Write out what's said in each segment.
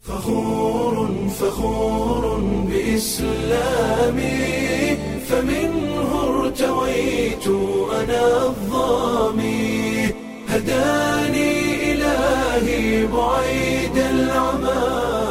فخور فخور بإسلامي فمنه ارتويت أنا الظامي هداني إلهي بعيد العمى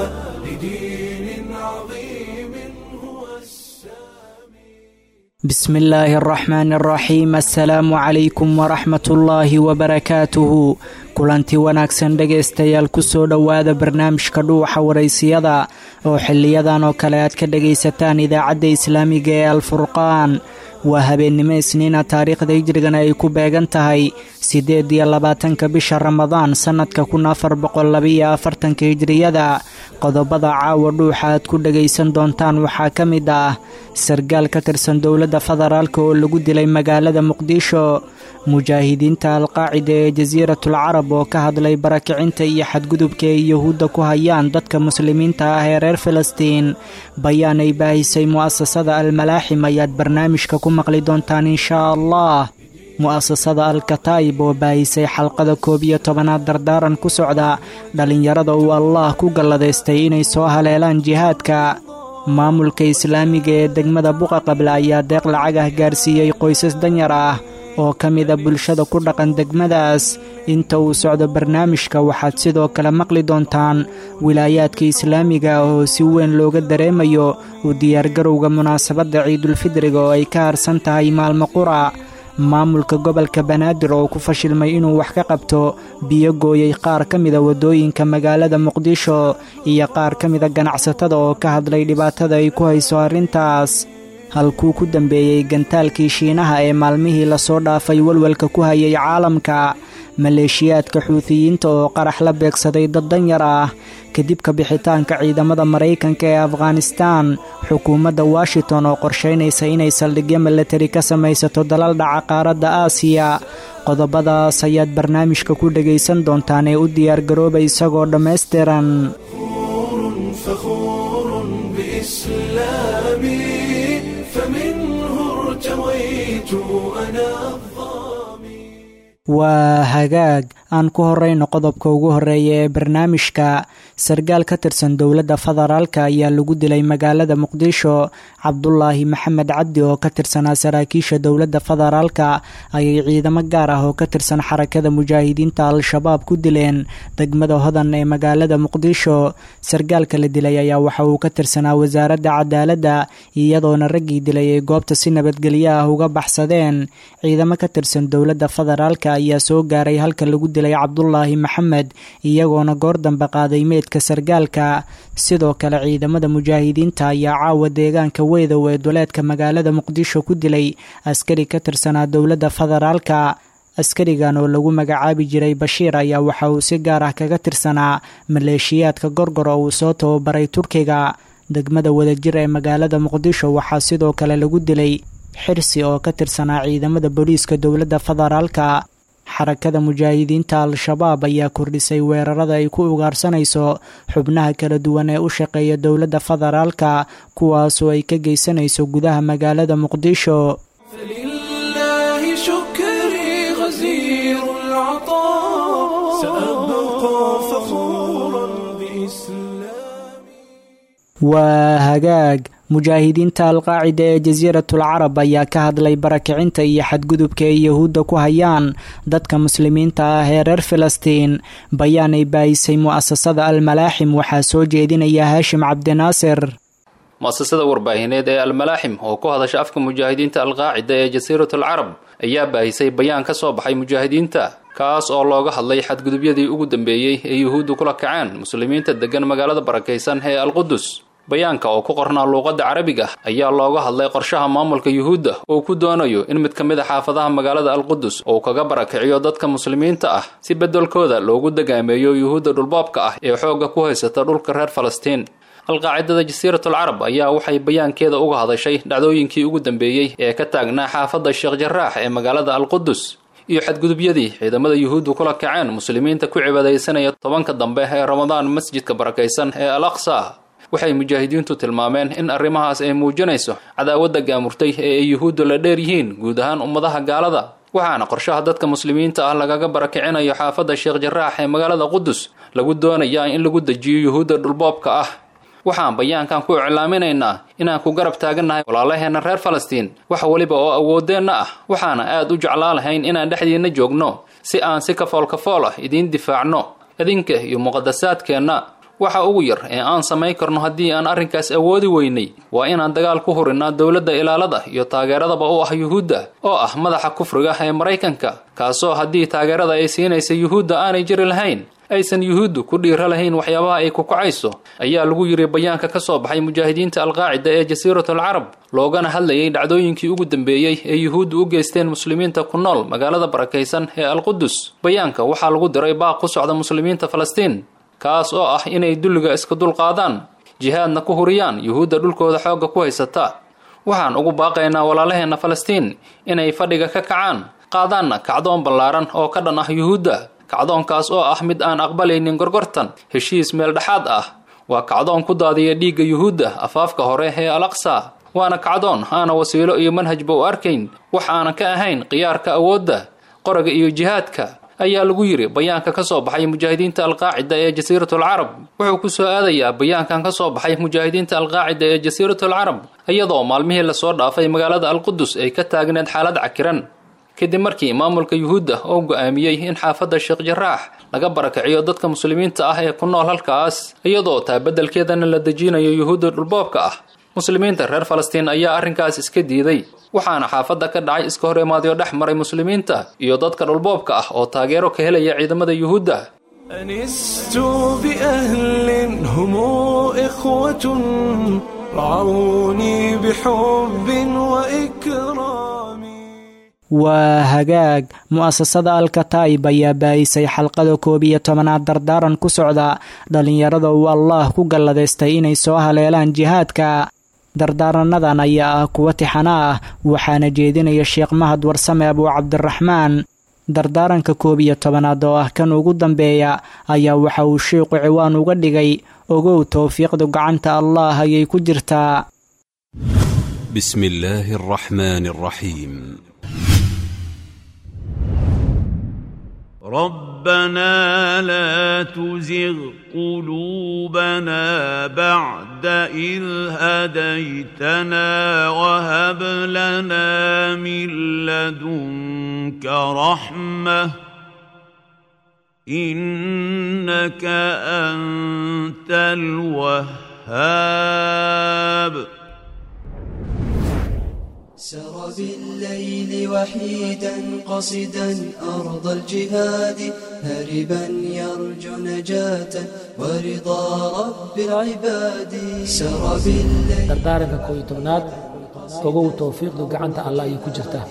لدين عظيم هو السامي بسم الله الرحمن الرحيم assalaamu calaykum waraxmat ullaahi wabarakaatuhu kulanti wanaagsan dhegaystayaal kusoo dhowaada barnaamijka dhuuxa waraysiyada oo xiliyadan oo kale aad ka dhagaysataan idaacadda islaamiga ee alfurqaan waa habeennimo isniina taariikhda hijrigana ay ku beegan tahay siddeed iyo labaatanka bisha ramadaan sannadka kun afar boqol labaiyo afartanka hijriyada qodobada caawa dhuuxa aad ku dhagaysan doontaan waxaa ka mid ah sargaal ka tirsan dowladda federaalk oo lagu dilay magaalada muqdisho mujaahidiinta alqaacida ee jasiiratul carab oo ka hadlay barakicinta iyo xadgudubka ay yuhuudda ku hayaan dadka muslimiinta ah ee reer filistiin bayaan ay baahisay mu'asasada almalaaxim ayaad barnaamijka ku maqli doontaan inshaa allah mu'asasada al-kataa'ib oo baahisay xalqada koob iyo tobanaad dardaaran ku socda dhallinyarada uu allah ku galladaystay inay soo haleelaan jihaadka maamulka islaamiga ee degmada buqa qable ayaa deeq lacag ah gaarsiiyey qoysas danyar ah oo ka mida bulshada ku dhaqan degmadaas inta uu socdo barnaamijka waxaad sidoo kale maqli doontaan wilaayaadka islaamiga ah oo si weyn looga dareemayo u diyaargarowga munaasabadda ciidulfidriga oo ay ka harsan tahay maalmo qura maamulka gobolka banaadir oo ku fashilmay inuu wax ka qabto biyo gooyey qaar ka mida waddooyinka magaalada muqdisho iyo qaar ka mida ganacsatada oo ka hadlay dhibaatada ay ku hayso arrintaas halkuu ku dambeeyey gantaalkii shiinaha ee maalmihii lasoo dhaafay walwalka ku hayay caalamka maleeshiyaadka xuutiyiinta oo qarax la beegsaday dad danyar ah kadib ka bixitaanka ciidamada maraykanka ee afghanistaan xukuumadda washington oo qorshaynaysa inay saldhigyo milatari ka samaysato dalal dhaca qaaradda aasiya qodobadaas ayaad barnaamijka ku dhagaysan doontaan ee u diyaargarooba isagoo dhammaystiran فخور بإسلامي فمنه ارتويت أنا الظامي waa hagaag aan ku horeyno qodobka ugu horeeya ee barnaamijka sargaal ka tirsan dowladda federaalka ayaa lagu dilay magaalada muqdisho cabdulaahi maxamed cabdi oo ka tirsanaa saraakiisha dowladda federaalka ayay ciidamo gaar ah oo ka tirsan xarakada mujaahidiinta al-shabaab ku dileen degmada hodan ee magaalada muqdisho sargaalka la dilay ayaa waxa uu ka tirsanaa wasaaradda cadaaladda iyadoona raggii dilay ay goobta si nabadgelyo ah uga baxsadeen ciidamo ka tirsan dowladda federaalka ayaa soo gaaray halka lagu dilay cabdulaahi maxamed iyagoona goor dambe qaaday meydka sargaalka sidoo kale ciidamada mujaahidiinta ayaa caawa deegaanka weydow ee duleedka magaalada muqdisho ku dilay askari ka tirsanaa dowladda federaalka askarigan oo lagu magacaabi jiray bashiir ayaa waxa uu si gaar ah kaga tirsanaa maleeshiyaadka gorgor oo uu soo tababaray turkiga degmada wadajir ee magaalada muqdisho waxaa sidoo kale lagu dilay xirsi oo ka tirsanaa ciidamada booliiska dowladda federaalka xarakada mujaahidiinta al-shabaab ayaa kordhisay weerarada ay ku ugaarsanayso xubnaha kala duwan ee u shaqeeya dowladda federaalka kuwaasoo ay ka geysanayso gudaha magaalada muqdisho فلله شكري غزير العطاء سأبقى فخورا بإسلامي waa hagaag mujaahidiinta alqaacida ee jasiiratul carab ayaa ka hadlay barakicinta iyo xadgudubka ay yuhuudda ku hayaan dadka muslimiinta ah ee reer filistiin bayaan ay baahisay mu'asasada almalaaxim waxaa soo jeedinaya haashim cabdinaasir muasasada warbaahineed ee almalaaxim oo ku hadasha afka mujaahidiinta alqaacida ee jasiiratul carab ayaa baahisay bayaan ka soo baxay mujaahidiinta kaas oo looga hadlay xadgudubyadii ugu dambeeyey ee yuhuuddu kula kaceen muslimiinta degan magaalada barakaysan ee alqudus bayaanka oo ku qornaa luuqadda carabiga ayaa looga hadlay qorshaha maamulka yuhuudda oo ku doonayo in mid ka mid a xaafadaha magaalada alqudus uu kaga barakiciyo dadka muslimiinta ah si beddelkooda loogu degaameeyo yuhuudda dhulboobka ah ee xoogga ku haysata dhulka reer falastiin alqaacidada jasiiratul carab ayaa waxay bayaankeeda uga hadashay dhacdooyinkii ugu dambeeyey ee ka taagnaa xaafadda sheekh jaraax ee magaalada alqudus iyo xadgudubyadii ciidamada yuhuuddu kula kaceen muslimiinta ku cibaadaysanaya tobanka dambe ee ramadaan masjidka barakaysan ee al aqsa waxay mujaahidiintu tilmaameen in arrimahaas ay muujinayso cadaawadda gaamurtay ee ay yuhuuddu la dheer yihiin guud ahaan ummadaha gaalada waxaana qorshaha dadka muslimiinta ah lagaga barakicinayo xaafadda sheekh jaraax ee magaalada qudus lagu doonayaa in lagu dejiyo yuhuudda dhulboobka ah waxaan bayaankan ku iclaaminaynaa inaan ku garab taagannahay walaalaheenna reer falastiin wax weliba oo awooddeenna ah waxaana aad u jeclaa lahayn inaan dhexdiinna joogno si aan si kafoolkafool ah idiin difaacno idinka iyo muqadasaadkeenna waxa ugu yar ee aan samayn karno haddii aan arrinkaas awoodi weynay waa inaan dagaal ku hurinnaa dowladda ilaalada iyo taageeradaba u ah yuhuudda oo ah madaxa kufriga ee maraykanka kaasoo haddii taageerada ay siinaysa yuhuudda aanay jiri lahayn aysan yuhuuddu ku dhiira lahayn waxyaabaha ay ku kacayso ayaa lagu yidhi bayaanka ka soo baxay mujaahidiinta alqaacida ee jasiiratul carab loogana hadlayay dhacdooyinkii ugu dambeeyey ee yuhuuddu u geysteen muslimiinta ku nool magaalada barakaysan ee alqudus bayaanka waxaa lagu diray baaq ku socda muslimiinta falastiin kaas oo ah inay dulliga iska dulqaadaan jihaadna ku huriyaan yuhuudda dhulkooda xoogga ku haysata waxaan ugu baaqaynaa walaalaheenna falastiin inay fadhiga ka kacaan qaadaanna kacdoon ballaaran oo ka dhan ah yuhuudda kacdoonkaas oo ah mid aan aqbalaynin gorgortan heshiis meel dhexaad ah waa kacdoon ku daadiya dhiigga yuhuudda afaafka hore ee al aqsa waana kacdoon aana wasiilo iyo manhajba u arkayn wax aanan ka ahayn khiyaarka awoodda qoriga iyo jihaadka ayaa lagu yidhi bayaanka ka soo baxay mujaahidiinta alqaacida ee jasiiratul carab wuxuu ku soo aadayaa bayaankan ka soo baxay mujaahidiinta alqaacida ee jasiiratul carab iyadoo maalmihii lasoo dhaafay magaalada alqudus ay ka taagneed xaalad cakiran kadib markii maamulka yuhuudda oo go'aamiyey in xaafadda sheekh jaraax laga barakiciyo dadka muslimiinta ah ee ku nool halkaas iyadoo taa beddelkeedana la dejinayo yuhuudda dhulboobka ah muslimiinta reer falastiin ayaa arrinkaas iska diiday waxaana xaafadda ka dhacay iska hor imaadyo dhex maray muslimiinta iyo dadka dhulboobka ah oo taageero ka helaya ciidamada yuhuudda أنست بأهل هم إخوة رعوني بحب وإكرام waa hagaag mu'asasada alkataib ayaa baayisay xalqada koob iyo tobanaad dardaaran ku socda dhallinyarada uu allaah ku galladaystay inay soo haleelaan jihaadka dardaaranadan ayaa ah kuwa tixana ah waxaana jeedinaya sheekh mahad warsame abuu cabdiraxmaan dardaaranka koob iyo tobanaad oo ah kan ugu dambeeya ayaa waxa uu sheikhu ciwaan uga dhigay ogow towfiiqdu gacanta allaah ayay ku jirtaa بسم الله الرحمن الرحيم ربنا لا تزغ قلوبنا بعد إذ هديتنا وهب لنا من لدنك رحمة إنك أنت الوهاب سر بالليل وحيدا قصدا أرض الجهاد هربا يرجو نجاة ورضا رب العباد سر بالليل dardaaranka koob iyo tobnaad ogow towfiiqdu gacanta allah ayay ku jirtaa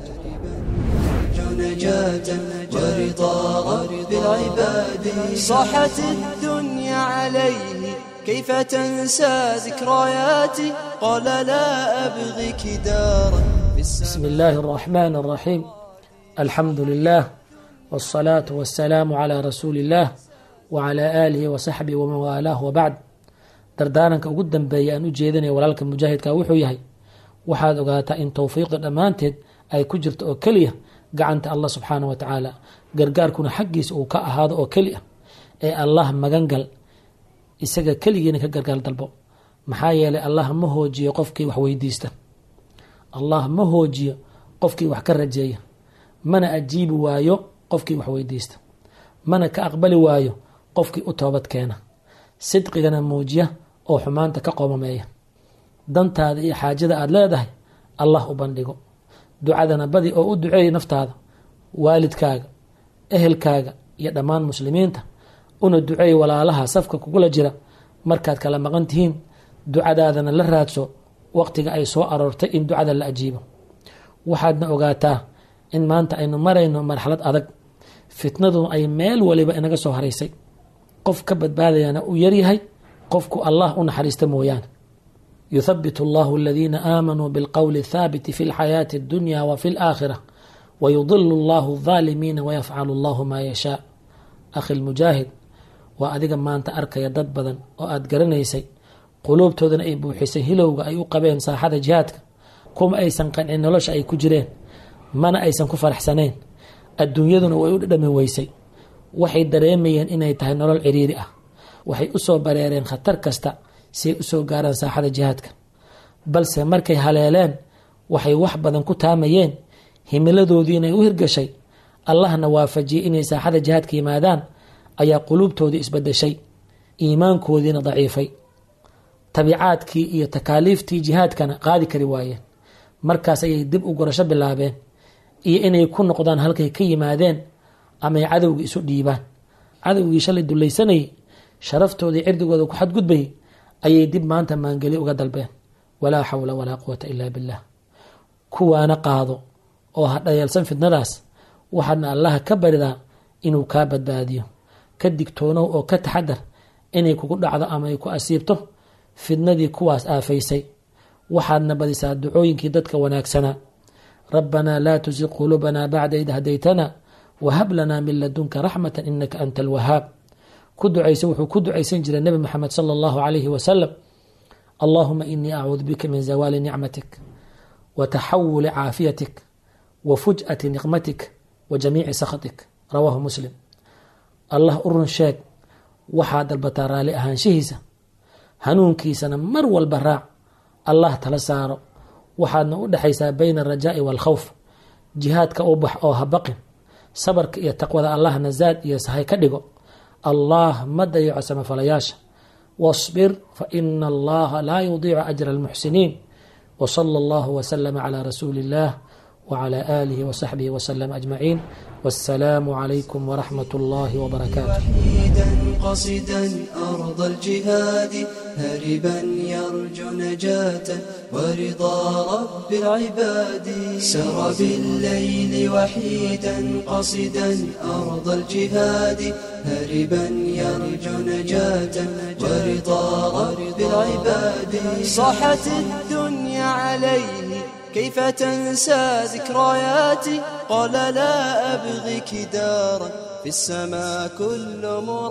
يرجو نجاة ورضا رب العباد صاحت الدنيا عليه كيف تنسى ذكرياتي قال لا أبغيك دارا في السماء بسم الله الرحمن الرحيم الحمد لله والصلاة والسلام على رسول الله وعلى آله وصحبه ومن والاه وبعد dardaaranka ugu dambeeya aan u jeedinaya walaalka mujaahidka wuxuu yahay waxaad ogaataa in towfiiqda dhammaanteed ay ku jirto oo keliya gacanta allah subxaana wa tacaala gargaarkuna xaggiisa uu ka ahaado oo keli ah ee allah magangal isaga keligiina ka gargaar dalbo maxaa yeelay allah ma hoojiyo qofkii wax weydiista allah ma hoojiyo qofkii wax ka rajeeya mana ajiibi waayo qofkii wax weydiista mana ka aqbali waayo qofkii u toobad keena sidqigana muujiya oo xumaanta ka qoomameeya dantaada iyo xaajada aada leedahay allah u bandhigo ducadana badi oo u duceeya naftaada waalidkaaga ehelkaaga iyo dhammaan muslimiinta una duceey walaalaha safka kugula jira markaad kala maqan tihiin ducadaadana la raadso waqtiga ay soo aroortay in ducada la ajiibo waxaadna ogaataa in maanta aynu marayno marxalad adag fitnadu ay meel waliba inaga soo haraysay qof ka badbaadayana uu yaryahay qofku allah u naxariista mooyaane yuthabitu allahu aladiina aamanuu bilqowli athaabiti fi lxayaati addunya wa fi laakhira wayudilu allahu aldaalimiina wayafcalu allahu maa yashaa akhi lmujaahid waa adiga maanta arkaya dad badan oo aada garanaysay quluubtoodana ay buuxisay hilowga ay u qabeen saaxada jihaadka kuma aysan qancin nolosha ay ku jireen mana aysan ku faraxsanayn adduunyaduna way u dhadhami weysay waxay dareemayeen inay tahay nolol ciriiri ah waxay usoo bareereen khatar kasta si ay usoo gaaraan saaxada jihaadka balse markay haleeleen waxay wax badan ku taamayeen himiladoodii inay u hirgashay allahna waafajiyey inay saaxada jihaadka yimaadaan ayaa quluubtoodii isbadeshay iimaankoodiina daciifay tabiicaadkii iyo takaaliiftii jihaadkana qaadi kari waayeen markaas ayay dib u gurasho bilaabeen iyo inay ku noqdaan halkay ka yimaadeen ama ay cadowgii isu dhiibaan cadowgii shalay dulaysanayay sharaftoodii cirdigooda ku xadgudbayay ayay dib maanta maangeli uga dalbeen walaa xawla walaa quwata ilaa billah kuwaana qaado oo ha dhayeelsan fidnadaas waxaadna allaha ka baridaa inuu kaa badbaadiyo ka digtoonow oo ka taxadar inay kugu dhacdo ama ay ku asiibto fidnadii kuwaas aafaysay waxaadna badisaa ducooyinkii dadka wanaagsanaa rabbanaa laa tusiq quluubanaa bacda id hadaytana wahab lanaa min ladunka raxmata inaka anta alwahaab ku ducaysa wuxuu ku ducaysan jiray nebi moxamed sala allahu calayhi wasalam allahuma inii acuudu bika min zawaali nicmatik wa taxawuli caafiyatik wa fuj'ati niqmatik wa jamiici sakhatik rawaahu muslim allah u run sheeg waxaa dalbataa raalli ahaanshihiisa hanuunkiisana mar walba raac allah tala saaro waxaadna u dhexaysaa bayna alrajaa'i waalkhawf jihaadka u bax oo ha baqin sabarka iyo taqwada allahna zaad iyo sahay ka dhigo allah ma dayaco samafalayaasha wasbir fa ina allaha laa yudiicu ajra almuxsiniin wsala allahu wslama calaa rasuuli illah wcla aalihi wsaxbihi wslm ajmaciin wassalaamu calaykum wraxmat اllahi wbarakaatu وحيدا قصدا أرض الجهاد هربا يرجو نجاة ورضا رب العباد سر بالليل وحيدا قصدا أرض الجهاد هربا يرجو نجاة ورضا رب العباد صاحت الدنيا عليه كيف تنسى ذكرياتي قال لا أبغيك دارا في السماء كل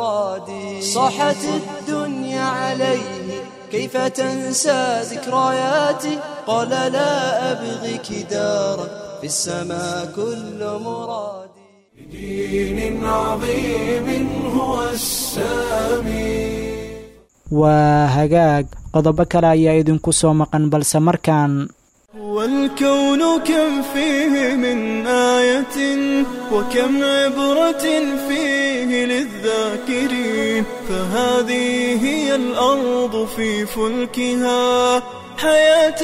مرادي صاحت الدنيا عليه كيف تنسى ذكرياتي قال لا أبغيك دارا في السماء كل مرادي دين عظيم هو السامي waa hagaag qodobo kale ayaa idinku soo maqan balse markaan والكون كم فيه من آية وكم عبرة فيه للذاكرين فهذه هي الأرض في فلكها حياة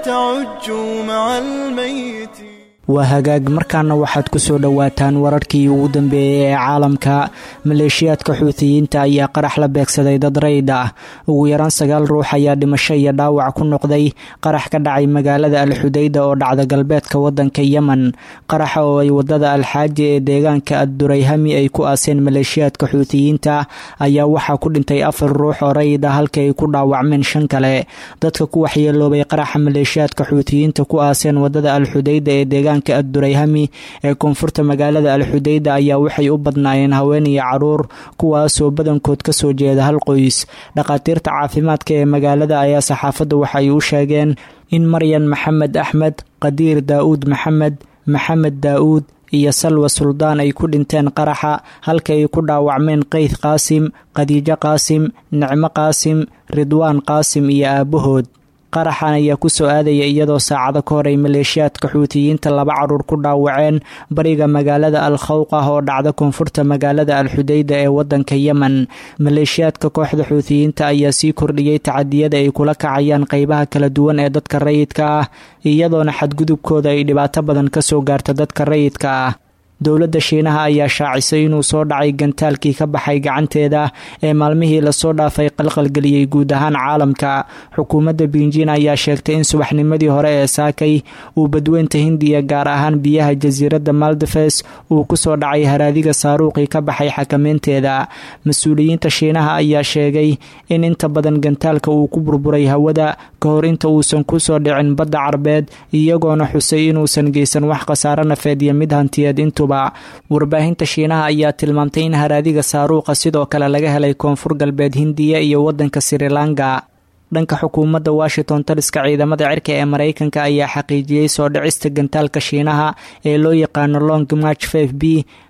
تعج مع الميت waa hagaag markaana waxaad ku soo dhowaataan wararkii ugu dambeeyey ee caalamka maleeshiyaadka xuutiyiinta ayaa qarax la beegsaday dad rayd ah ugu yaraan sagaal ruux ayaa dhimasho iyo dhaawac ku noqday qarax ka dhacay magaalada alxudayda oo dhacda galbeedka wadanka yemen qaraxa oo ay wadada alxaaji ee deegaanka addurayhami ay ku aaseen maleeshiyaadka xuutiyiinta ayaa waxaa ku dhintay afar ruux oo rayid ah halka ay ku dhaawacmeen shan kale dadka ku waxyeeloobay qaraxa maleeshiyaadka xuutiyiinta ku aaseen wadada alxudayda ee deegaanka addurayhami ee koonfurta magaalada alxudayda ayaa waxay u badnaayeen haween iyo caruur kuwaasoo badankood kasoo jeeda hal qoys dhakhaatiirta caafimaadka ee magaalada ayaa saxaafadda waxay u sheegeen in maryan maxamed axmed qadiir daa'uud maxamed maxamed daa'uud iyo salwa suldaan ay ku dhinteen qaraxa halka ay ku dhaawacmeen qeyd qaasim khadiijo qaasim nicmo qaasim ridwaan qaasim iyo aabbahood qaraxan ayaa kusoo aadaya iyadoo saacado ka hor ay maleeshiyaadka xuutiyiinta laba caruur ku dhaawaceen bariga magaalada al khawq ah oo dhacda koonfurta magaalada alxudayda ee wadanka yemen maleeshiyaadka kooxda xuutiyiinta ayaa sii kordhiyey tacadiyada ay kula kacayaan qeybaha kala duwan ee dadka rayidka ah iyadoona xadgudubkooda ay dhibaato badan kasoo gaarta dadka rayidka ah dowladda shiinaha ayaa shaacisay inuu soo dhacay gantaalkii ka baxay gacanteeda ee maalmihii lasoo dhaafay qalqalgeliyey guud ahaan caalamka xukuumadda biinjin ayaa sheegtay in subaxnimadii hore ee saakay uu badweynta hindiya gaar ahaan biyaha jasiiradda maldefes uu kusoo dhacay haraadiga saaruuqii ka baxay xakameynteeda mas-uuliyiinta shiinaha ayaa sheegay in inta badan gantaalka uu ku burburay hawada ka hor inta uusan kusoo dhicin badda carbeed iyagoona xusay inuusan geysan wax khasaaro nafeed iyo mid hantiyeed intu warbaahinta shiinaha ayaa tilmaamtay in haraadiga saaruuqa sidoo kale laga helay koonfur galbeed hindiya iyo wadanka srilanka dhanka xukuumadda washington taliska ciidamada cirka ee mareykanka ayaa xaqiijiyey soo dhicista gantaalka shiinaha ee loo yaqaano long march f b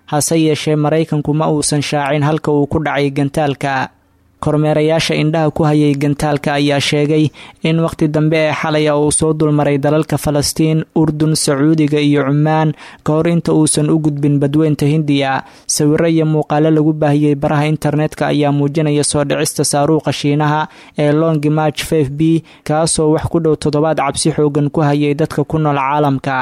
hase yeeshee maraykanku ma uusan shaacin halka uu ku dhacay gantaalka kormeerayaasha indhaha ku hayay gantaalka ayaa sheegay in waqti dambe ee xalay a uu soo dulmaray dalalka falastiin urdun sacuudiga iyo cumaan ka hor inta uusan u gudbin badweynta hindiya sawiro iyo muuqaalo lagu baahiyey baraha internetka ayaa muujinaya soo dhicista saaruuqa shiinaha ee longi march f b kaasoo wax ku dhow toddobaad cabsi xoogan ku hayay dadka ku nool caalamka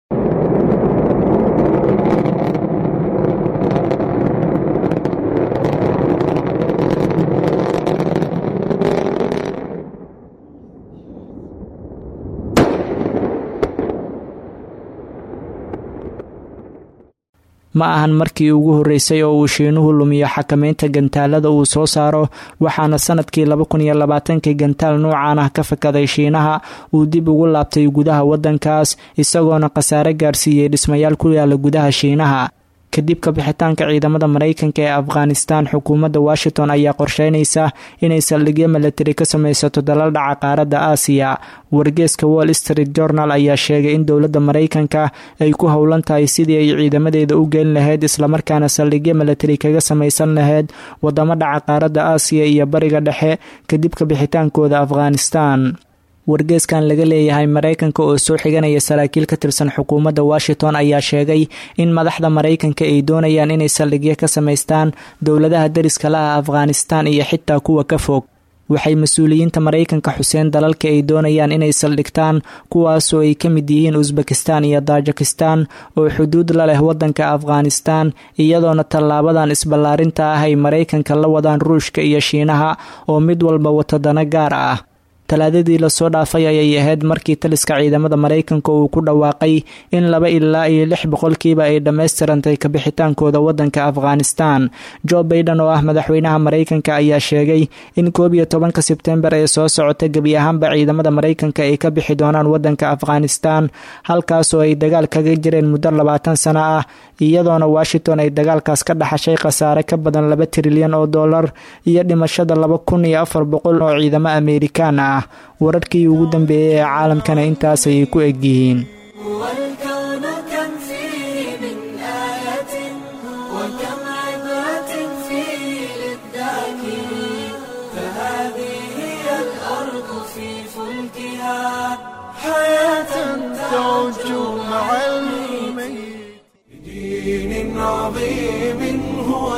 ma ahan markii ugu horreysay oo uu shiinuhu lumiyo xakameynta gantaalada uu soo saaro waxaana sanadkii laba kun iyo labaatankii gantaal nuucan ah ka fakaday shiinaha uu dib ugu laabtay gudaha waddankaas isagoona khasaare gaarsiiyey dhismayaal ku yaala gudaha shiinaha kadib kabixitaanka ciidamada maraykanka ee afghanistan xukuumadda washington ayaa qorsheynaysa inay saldhigyo milatari ka samaysato dalal dhaca qaaradda aasiya wargeeska wall street journal ayaa sheegay in dowladda maraykanka ay ku howlan tahay sidii ay ciidamadeeda u gelin lahayd islamarkaana saldhigyo milatari kaga samaysan lahayd wadamo dhaca qaaradda aasiya iyo bariga dhexe kadib kabixitaankooda afghanistan wargeeskan laga leeyahay maraykanka oo soo xiganaya saraakiil ka tirsan xukuumadda washington ayaa sheegay in madaxda maraykanka ay doonayaan inay saldhigyo ka samaystaan dowladaha dariska la ah afghanistan iyo xitaa kuwa ka fog waxay mas-uuliyiinta maraykanka xuseen dalalka ay doonayaan inay saldhigtaan kuwaasoo ay ka mid yihiin usbekistan iyo tajikistan oo xuduud la leh waddanka afghanistan iyadoona tallaabadan isballaarinta ah ay maraykanka la wadaan ruushka iyo shiinaha oo mid walba wato dano gaar ah talaadadii lasoo dhaafay ayay ahayd markii taliska ciidamada maraykanka uu ku dhawaaqay in laba ilaa iyo lix boqolkiiba ay dhammaystirantay kabixitaankooda waddanka afghanistan jo baiden oo ah madaxweynaha maraykanka ayaa sheegay in koob iyo tobanka sebtembar ee soo socota gebi ahaanba ciidamada maraykanka ay ka bixi doonaan waddanka afghanistan halkaasoo ay dagaal kaga jireen muddo labaatan sano ah iyadoona washington ay dagaalkaas ka dhaxashay khasaare ka badan laba trilyan oo dollar iyo dhimashada laba kun iyo afar boqol oo ciidamo amerikaan ah wararkii ugu dambeeyey ee caalamkana intaas ayay ku egyihiin والكون كم فيه من آية وكم عبرة فيه للذاكرين فهذه هي الأرض في فلكها حياة تعج مع الميت بدين عظيم هو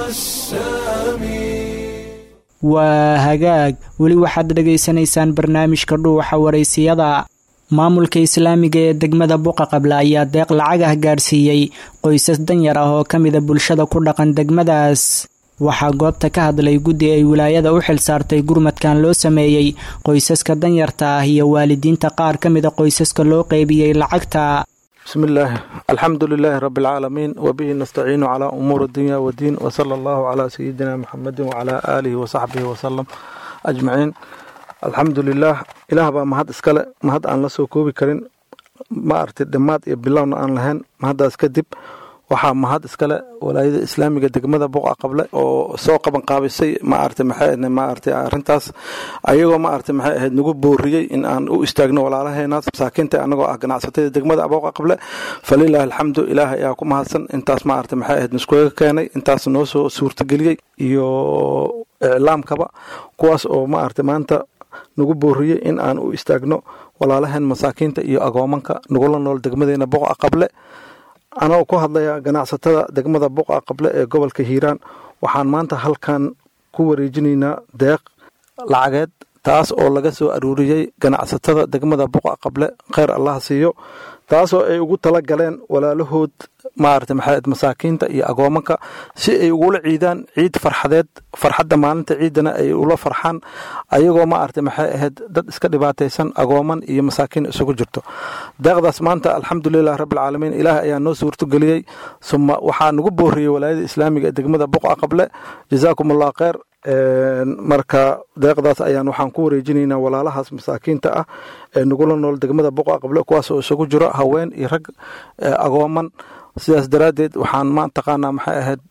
السامي waa hagaag weli waxaad dhegaysanaysaan barnaamijka dhuuxa waraysiyada maamulka islaamiga ee degmada buqa qabla ayaa deeq lacag ah gaarsiiyey qoysas danyar ah oo ka mida bulshada ku dhaqan degmadaas waxaa goobta ka hadlay guddi ay wilaayada u xil saartay gurmadkan loo sameeyey qoysaska danyarta ah iyo waalidiinta qaar ka mida qoysaska loo qeybiyey lacagta بسم الله الحمد لله رب العالمين وبه نستعين على أمور الدنيا والدين وصلى الله على سيدنا محمد وعلى آله وصحبه وسلم أجمعين الحمد لله إله بقى مهد إسكالة مهد أن لسو كوبي كرين ما أرتي دمات يبلاونا أن لهن مهد إسكدب waxaa mahad iskale walaayada islaamiga degmada buqa qable oo soo qaban qaabisay maarata maxay maarata arrintaas ayagoo maarata maxay ahayd nagu booriyey in aan u istaagno walaalaheenaas masaakiinta anagoo ah ganacsatada degmada buqa qable falilaahi alxamdu ilaahay ayaa ku mahadsan intaas maarata maxay ahayd niskuga keenay intaas noo soo suurtageliyey iyo iclaamkaba kuwaas oo maarata maanta nagu booriyey in aan u istaagno walaalaheen masaakiinta iyo agoomanka nagula nool degmadeena buqa qable anagoo ku hadlaya ganacsatada degmada buqa qable ee gobolka hiiraan waxaan maanta halkan ku wareejinaynaa deeq lacageed taas oo laga soo aruuriyey ganacsatada degmada buqa qable kheyr allah siiyo taasoo ay ugu tala galeen walaalahood maarata maxaed masaakiinta iyo agoomanka si ay ugula ciidaan ciid farxadeed farxadda maalinta ciidana ay ula farxaan ayagoo maarata maxay ahayd dad iska dhibaataysan agooman iyo masaakiin isugu jirto deeqdaas maanta alxamdulilah rabbilcaalamiin ilaah ayaa noo suurtogeliyey suma waxaa nagu booriyey walaayada islaamiga ee degmada buqa qable jazaakum allah kheyr marka deeqdaas ayaan waxaan ku wareejinaynaa walaalahaas masaakiinta ah ee nagula nool degmada buqa qable kuwaas oo isugu jiro haween iyo rag agooman sidaas daraaddeed waxaan ma taqaanaa maxay ahayd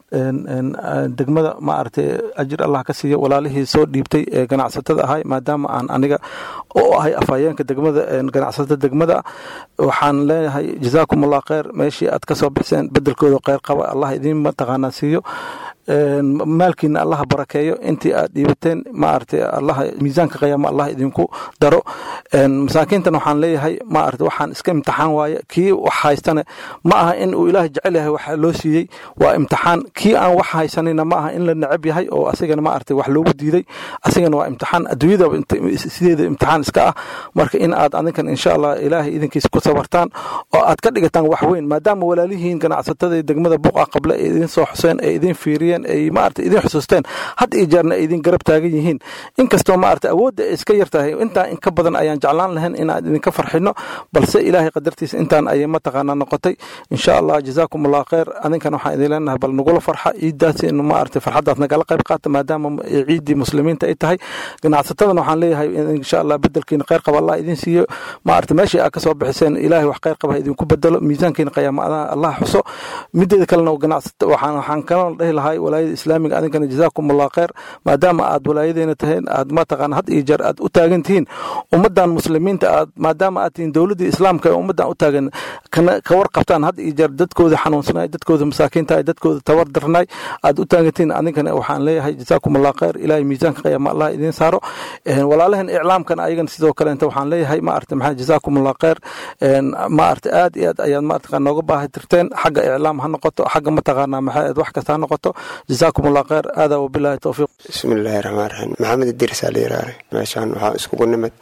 degmada ma aragtay ajir allah ka siiyo walaalihii soo dhiibtay ee ganacsatada ahay maadaama aan aniga oo ahay afhayeenka degmada ganacsatada degmada waxaan leenahay jazaakum allah kheyr meeshii aad ka soo bixiseen bedelkooda kheyr qaba allah idiin mataqaanaa siiyo maalkiina allaha barakeeyo intii aad dhiibateen maaragtay allaha miisaanka qiyaama allah idinku daro masaakiintan waxaan leeyahay maaragtay waxaan iska imtixaan waaye kii wax haystane ma aha in uu ilaahay jecel yahay waxa loo siiyey waa imtixaan kii aan wax haysanayna ma aha in la necab yahay oo asigana maaragtay wax loogu diiday asigana waa imtixaan adduunyadaba sideeda imtixaan iska ah marka in aad adinkan insha allah ilaahay idinkiisa ku sabartaan oo aad ka dhigataan wax weyn maadaama walaalihiin ganacsatada degmada buqa qable ee idin soo xuseen ee idin fiiriyeen ay maarata idin xusuusteen had iyo jeerna ay idin garab taagan yihiin inkastoo maarata awoodda ay iska yar tahay intaa in ka badan ayaan jeclaan lahayn inaan idinka farxino balse ilaahay qadartiisa intaan ayay mataqaanaa noqotay insha allah jazaakum allah kheyr adinkan waxaan idin leenahay bal nagula farxa ciiddaasi in maarata farxaddaas nagala qayb qaata maadaama ciiddii muslimiinta ay tahay ganacsatadana waxaan leeyahay insha allah bedelkiina kheyr qaba allah idin siiyo maarata meeshii aad ka soo bixiseen ilaahay wax kheyr qaba idinku bedelo miisaankiina qiyaama allah xuso mideeda kalena ganacsata waxaan waxaan kaloo dhihi lahay walaayada islaamiga adinkana jazaakum allah kheyr maadaama aad walaayadeena tahayn aad mataqaana had iyo jeer aad u taagan tihiin ummaddan muslimiinta aad maadaama aad tihiin dowladdii islaamka ee ummaddan u taagan ka warqabtaan had iyo jeer dadkooda xanuunsanay dadkooda masaakiinta dadkooda tabar darnay aad u taagan tihiin adinkana waxaan leeyahay jazaakum allah kheyr ilaahay miisaanka qiyaama allah idiin saaro walaalahan iclaamkana ayagana sidoo kaleenta waxaan leeyahay ma aragtay maxaa jazaakum allah kheyr ma aragtay aad iyo aad ayaad mataqaana nooga baahi tirteen xagga iclaam ha noqoto xagga mataqaanaa maxaa wax kasta ha noqoto jazaakum allah kheyr aadaa wabilaahi towfiiq bismi illaahi raxmaan raxiim maxamed idiris aa la yiraahday meeshaan waxaa iskugu nimid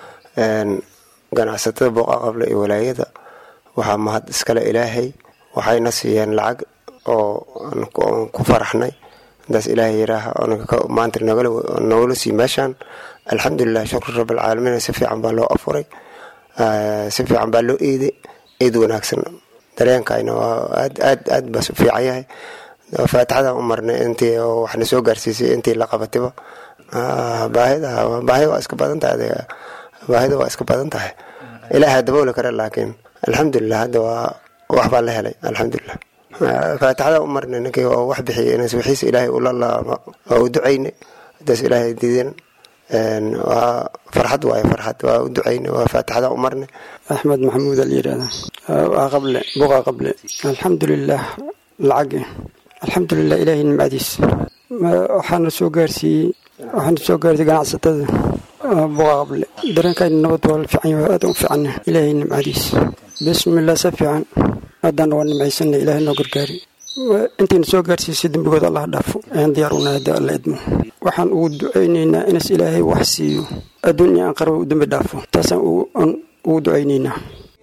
ganacsatada booqa qable iyo walaayada waxaa mahad iskale ilaahay waxayna siiyeen lacag oo aan ku faraxnay intaas ilaahay yiraaha maanta nogala sii meeshaan alxamdulilah shukru rabbilcaalamiin si fiican baa loo afuray si fiican baa loo eeday eed wanaagsan dareenkayna waa aad aad aad baa fiican yahay faatixadaan u marnay intii waxna soo gaarsiisay intii la qabatiba baahida baahida waa iska badan tahay baahida waa iska badan tahay ilaaha dabooli kara laakiin alxamdulilah hadda waa wax baa la helay alxamdulilah faatixadaan u marnay ninkii oo wax bixiyay inas wixiisa ilaahay ula laamo waa u ducaynay hadaas ilaahay diidan waa farxad waaye farxad waa u ducaynay waa faatixadaan u marnay axmed maxamuud al yirahda waa qable buqa qable alxamdulilah lacagi alxamdulilah ilaahay nimcadiis waxaana soo gaarsiiyey waxaana soo gaarsiiyey ganacsatada buqa qable dareenkayna nabad waa fiican yahay aad u fiicanna ilaahay nimcadiis bismillah si fiican haddana waa nimcaysana ilaahay noo gargaari intayna soo gaarsiisay dembigooda allah dhaafo ayaan diyaar unahay hadda alla idmo waxaan ugu ducaynaynaa inas ilaahay wax siiyo adduun iyo aan qarba u dembi dhaafo taasaan ugu ducaynaynaa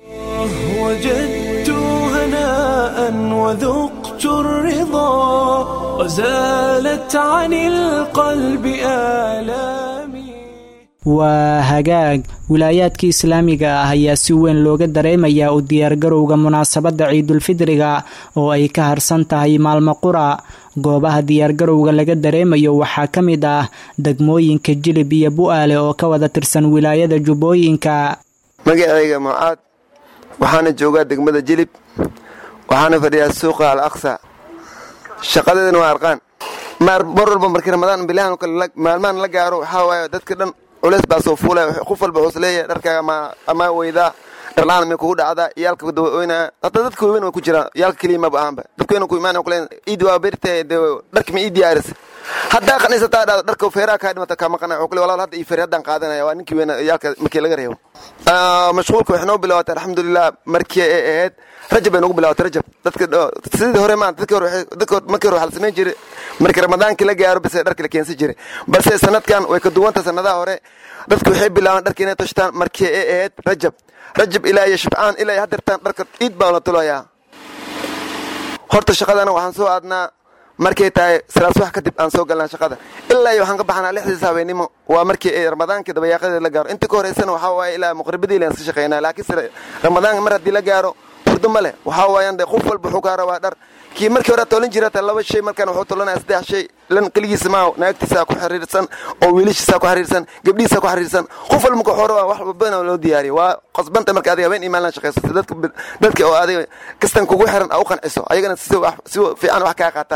وجدت هناء وذقت الرضا وزالت عن القلب آلامي waa hagaag wilaayaadka islaamiga ah ayaa si weyn looga dareemayaa u diyaargarowga munaasabadda ciidulfidriga oo ay ka harsan tahay maalmo qura goobaha diyaargarowga laga dareemayo waxaa ka mid ah degmooyinka jilib iyo bu-aale oo ka wada tirsan wilaayada jubbooyinka magacayga mucaad waxaana joogaa degmada jilib waxaana fadhiyaa suuqa al aqsa shaqadeedana waa arqaan mar walba markii ramadaan bilahan maalmahan la gaaro waxaa waaye dadka dhan culeys baa soo fuulay qof walba wuxuu leeyahay dharkaaga ama weydaa dharlaan may kugu dhacdaa iyaalka dawaoynaa hataa dadka waaweyn way ku jiraan iyaalka keliya maba ahanba dadka weyn ku imaan kuleen iid waa bertay dharki ma ii diyaarisay haddaa qaniisataa dhado dharka feeraha kaa dhimata kaa maqanay wuxuu kule walaal hadda ii feer haddaan qaadanaya waa ninkii weyn iyaalka markii laga reebo mashquulka waxay noo bilaabatay alxamdulilah markii ay ahayd rajab bay nagu bilaabatay rajab dadka sidii hore maanta dadka hore dadka markii hore waxaa la samayn jiray markii ramadaankii la gaaro base dharki la keensan jiray balse sanadkan way ka duwanta sanadaha hore dadku waxay bilaabaan dharka inay tashtaan markii ay ahayd rajab rajab ilaa iyo shibcaan ilaa iyo hadirtaan dharka ciid baa la tulayaa horta shaqadana waxaan soo aadnaa markay tahay salaad subax kadib aan soo galnaa shaqada ilaa iyo waxaan ka baxnaa lixdiisa habeenimo waa markii ay ramadaankii dabayaaqadeed la gaaro inta ka horeysana waxaa waaye ilaa muqribadii laan iska shaqeynaa laakiinse ramadaanka mar haddii la gaaro hurdo ma leh waxaa waayaan de qof walba wuxuu kaa rabaa dhar kii markii hore tolin jirata laba shay markaan wuxuu tolanaya saddex shay lan keligiisa maaho naagtiisaa ku xiriirsan oo wiilashiisaa ku xiriirsan gabdhihiisaa ku xiriirsan qof walba marka hore wax walbana loo diyaariyo waa qasbanta marka adiga habeen imaan la shaqaysato dadka dadka oo adiga kastan kugu xiran aa u qanciso ayagana si si fiican wax kaa qaataan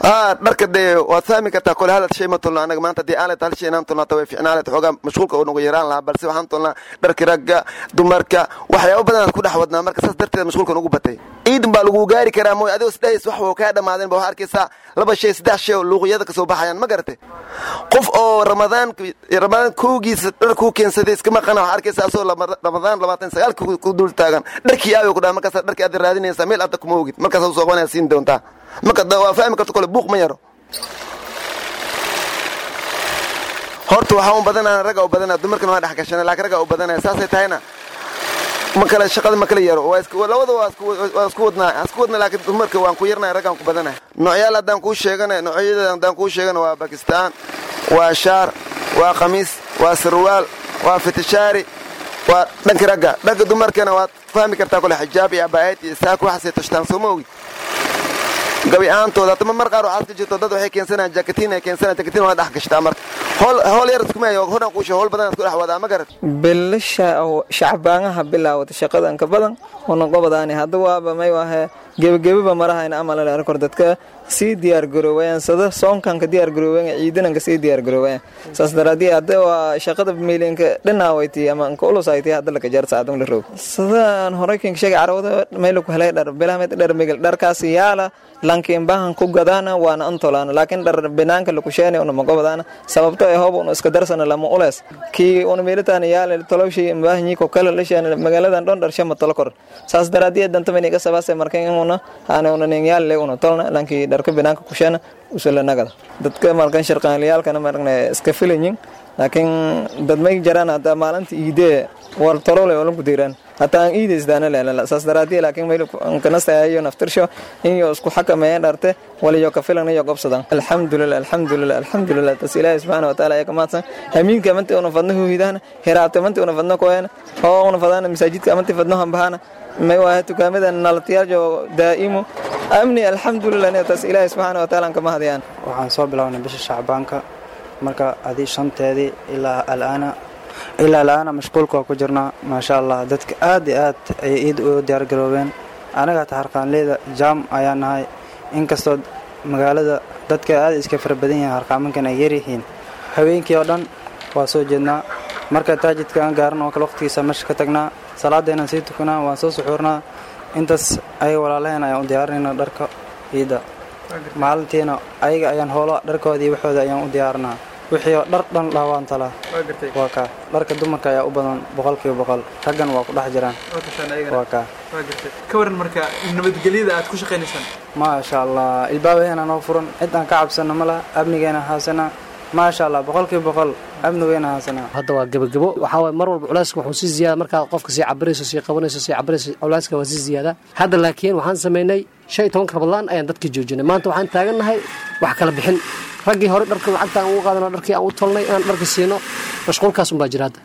haa dharka dee waad fahmi kartaa kole hal shay ma tolno anaga maanta haddii aanlet hal shay inaan tolnaata way ficnaalet xoogaa mashquulka uu nagu yaraan lahaa balse waxaan tolnaa dharki ragga dumarka waxyaabo badan aad ku dhex wadnaa marka saas darteed mashquulka nugu batay ciidan baa lagu gaari karaa mooy adigoo isdhahays wax wuu kaa dhammaadeen ba waxaa arkaysaa laba shay saddex shay oo luuqyada kasoo baxayaan ma garatay qof oo ramadaan ramadaan kowgiisa dhar kuu keensaday iska maqana waxaa arkaysaa asoo ramadaan labaatan sagaalka ku dul taagan dharkii aayo ku dhaha markaas dharkii aad raadinaysaa meel aad kuma ogid markaas soo qabanaya siin doontaa marka waa fahmi karta kole buuq ma yaro horta waxaa u badanaa ragga u badanaa dumarkana waa dhex gashana laakiin ragga u badanaya saasay tahayna ma kale shaqada ma kala yaro labada waa isku wadnaa isku wadna laakiin dumarka waan ku yarnaya raggaan ku badanaya noocyaal haddaan kuu sheegana noocyada haddaan kuu sheegana waa bakistaan waa shaar waa khamiis waa sarwaal waa fitishaari waa dhanka ragga dhanka dumarkana waad fahmi kartaa kole xijaab iyo abaayad iyo saako waxaasay tashtaan soo ma ogid gabi ahaantooda hatama mar qaar waxaad ka jirto dad waxay keensanayaan jakatiin ay keensanayaan jakatiin waa dhex gashtaa marka hool hool yar iskumayo hodhan kuusha hool badan ku dhex wadaa ma garat bilasha shacbaanaha bilaawata shaqadan ka badan una qobadaani hadda waaba may wahe gebagababa marahayna amalale arkor dadka sii diyaar garoowayaan sada soonkanka diyaar garoowayaan ciidananka sii diyaar garoowayaan saas daraadii hadda waa shaqada miilinka dhinaawaytii ama anka ulusaytii hadda laka jaar saacadun la roog sadaan horey kinka sheegay carawada mayla ku helay dhar bilahamed dhar migil dharkaas yaala lankiin bahan ku gadaana waana antolaana laakiin dhar binaanka lakusheena una magobadaana sababto ee hoob una iska darsana lama ulees kii una meelitaan yaala tolowshi mbaahanyi ko kala lasheena magaaladan dhon dhar shama tolo kor saas daraadii dantamaniga sabaase markan una aana una nin yaale una tolna lankii dharka binaanka kusheena usalanagada dadka markan sharqaanliyaalkana marne iska filanyin laakiin dad may jaraan hadda maalinta iidee war tolole olan ku diiraan hataa aan iidaysdaana leelala saas daraadii laakiin mayl kanastayayo naftirsho inyo isku xakameeyeen dharte waliyo ka filan iyo gobsadan alxamdulilah alxamdulilah alxamdulilah tas ilaahi subxaana wataala ayaa ka mahadsan hamiinka amanti una fadno huhidahana hiraabta amanti una fadno koyana oo una fadana masaajidka amanti fadno hambahana may waahe tukaamada nalatiyaaljo daa'imu amni alxamdulilah tas ilaahi subxaana wataala aan ka mahadayaan waxaan soo bilownay bisha shacbaanka marka adii shanteedii ilaa alaana ilaa alaana mashquulka waa ku jirnaa maasha allah dadka aad iyo aad ayay iid u diyaargaroobeen anaga taharqaanleyda jaam ayaa nahay inkastoo magaalada dadka aad iska fara badan yahay harqaamankan ay yaryihiin haweenkii oo dhan waa soo jeednaa marka taajidka aan gaaran oo kale waqtigiisa meesha ka tagnaa salaadeenaan sii tukanaa waan soo suxuurnaa intaas ayaga walaalaheen ayaan u diyaarinayna dharka ciidda maalintiina ayaga ayaan hoolo dharkoodii waxooda ayaan u diyaarinaa wixii oo dhar dhan laawaan talaa waa kaa dharka dumarka ayaa u badan boqolkiiba boqol raggan waa ku dhex jiraan waa kaa ka waran marka nabadgelyada aad ku shaqaynaysaan maasha allah ilbaabaheena noo furan cid aan ka cabsano ma laha amnigeena haasana maasha allah boqolkiiba boqol amnigeena haasana hadda waa gebagabo waxaa waay mar walba culayska wuxuu sii ziyaada markaa qofka sii cabirayso sii qabanayso sii cabirayso culayska waa sii ziyaada hadda laakiin waxaan samaynay shan iyo tobanka rabadlaan ayaan dadka joojinay maanta waxaan taagannahay wax kala bixin raggii hore dharka lacagta aan ugu qaadano dharkii aan u tolnay inaan dharka siino mashquulkaas unbaa jira hadda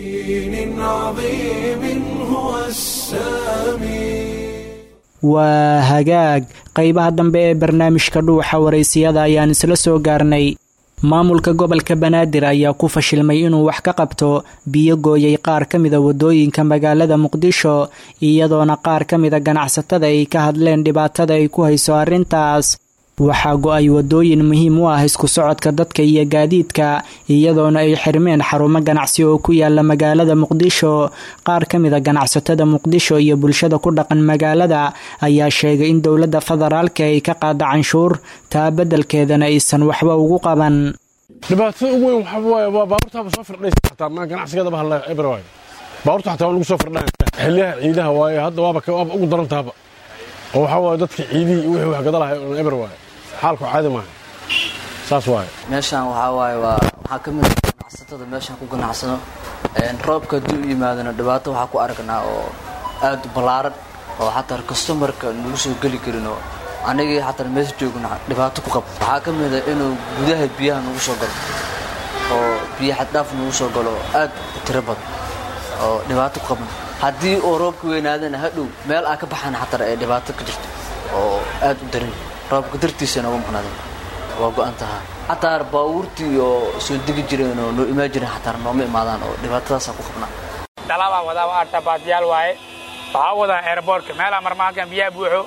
waa hagaag qaybaha dambe ee barnaamijka dhuuxa waraysiyada ayaan isla soo gaarnay maamulka gobolka banaadir ayaa ku fashilmay inuu wax ka qabto biyo gooyay qaar ka mida wadooyinka magaalada muqdisho iyadoona qaar ka mida ganacsatada ay ka hadleen dhibaatada ay ku hayso arrintaas waxaa go-ay wadooyin muhiim u ah isku socodka dadka iyo gaadiidka iyadoona ay xirmeen xarumo ganacsi oo ku yaala magaalada muqdisho qaar ka mida ganacsatada muqdisho iyo bulshada ku dhaqan magaalada ayaa sheegay in dowladda federaalka ay ka qaada canshuur taa beddelkeedana aysan waxba ugu qaban dhibaatada ugu weyn waxaa waaye waa baabuurtaaba soo firdhaysa xataa ma ganacsigeedaba halla eber waaye baabuurta xataa waa lagu soo firdhaya xilliyaha ciidaha waaye hadda waaba waaba ugu daran tahaba oo waxaa waaye dadka ciidihii iyo wixii wax gadalahay oo eber waaye xaalku caadi maaha saas waaye meeshaan waxaa waaye waa waxaa ka mid ah ganacsatada meeshaan ku ganacsano roobka haddii u yimaadana dhibaato waxaa ku aragnaa oo aad u ballaaran oo xataa kastomarka nagu soo geli karin oo anigii xataa meesha joogna dhibaato ku qabo waxaa ka mid ah inuu gudaha biyaha nagu soo galo oo biyo xaddhaaf nagu soo galo oo aad u tiro badan oo dhibaato ku qaban haddii uu roobka weynaadana hadhow meel aa ka baxana xataa ay dhibaato ka jirto oo aad u daran roobka dartiisa nooga maqnaadeen waa go-an tahaa xataa baabuurtii oo soo degi jireen oo noo imaan jireen xataa nooma imaadaan oo dhibaatadaasaa ku qabnaa dhalabaa wadaa waa artabaadyaal waaye waxaa wadaa airboortka meelaa marmaalkan biyaha buuxo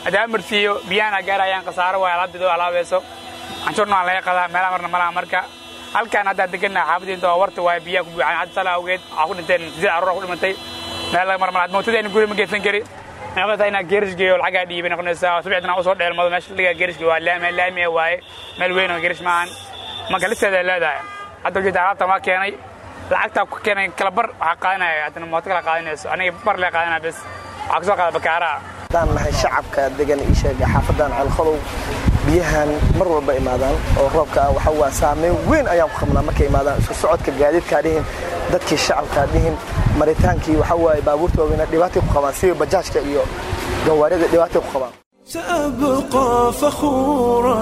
haddii amartiiyo biyahana gaarayaan khasaaro waay alaabteedo alaabayso canshuurna waa laga qadaa meelaha marna malaha marka halkaan haddaa degannaha xaafadiinta waa warta waay biyaha ku buuxaan hadda sala awgeed waxaa ku dhinteen sideed carruur ku dhimantay meel laga marmala mootadayna guri ma geysan kari noqota inaa geerish geeyo lacagaa dhiibay noqonaysaa subixdana usoo dheelmado meesha dhigaa geerish waa laami laami waaye meel weyn oo geerish maahan marka listeeda leedahay hadda ujeeda alaabtan waa keenay lacagtaa ku keenay kala bar waxaa qaadanaya haddana mooto kala qaadanayso aniga bar lee qaadanaya bes waxaa kasoo qaada bakaaraha haddaan nahay shacabka degan ii sheega xaafadan ceelqadow biyahan mar walba imaadaan oo roobka ah waxa waa saameyn weyn ayaan ku qabnaa markay imaadaan isku socodka gaadiidkaa dhihin dadkii shacabkaa dhihin maritaankii waxa waaye baabuurta waaweyna dhibaatay ku qabaan sida bajaajka iyo gawaarida dhibaatay ku qabaan سأبقى فخورا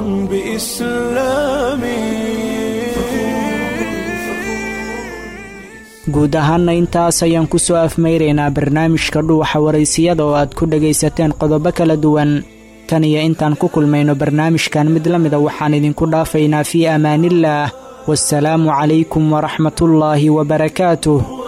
بإسلامي guud ahaanna intaas ayaan ku soo afmayraynaa barnaamijka dhuuxa waraysiyada oo aad ku dhagaysateen qodobo kala duwan kan iyo intaan ku kulmayno barnaamijkan mid la mida waxaan idinku dhaafaynaa fii amaaniillaah waasalaamu calaykum waraxmatullaahi wabarakaatuh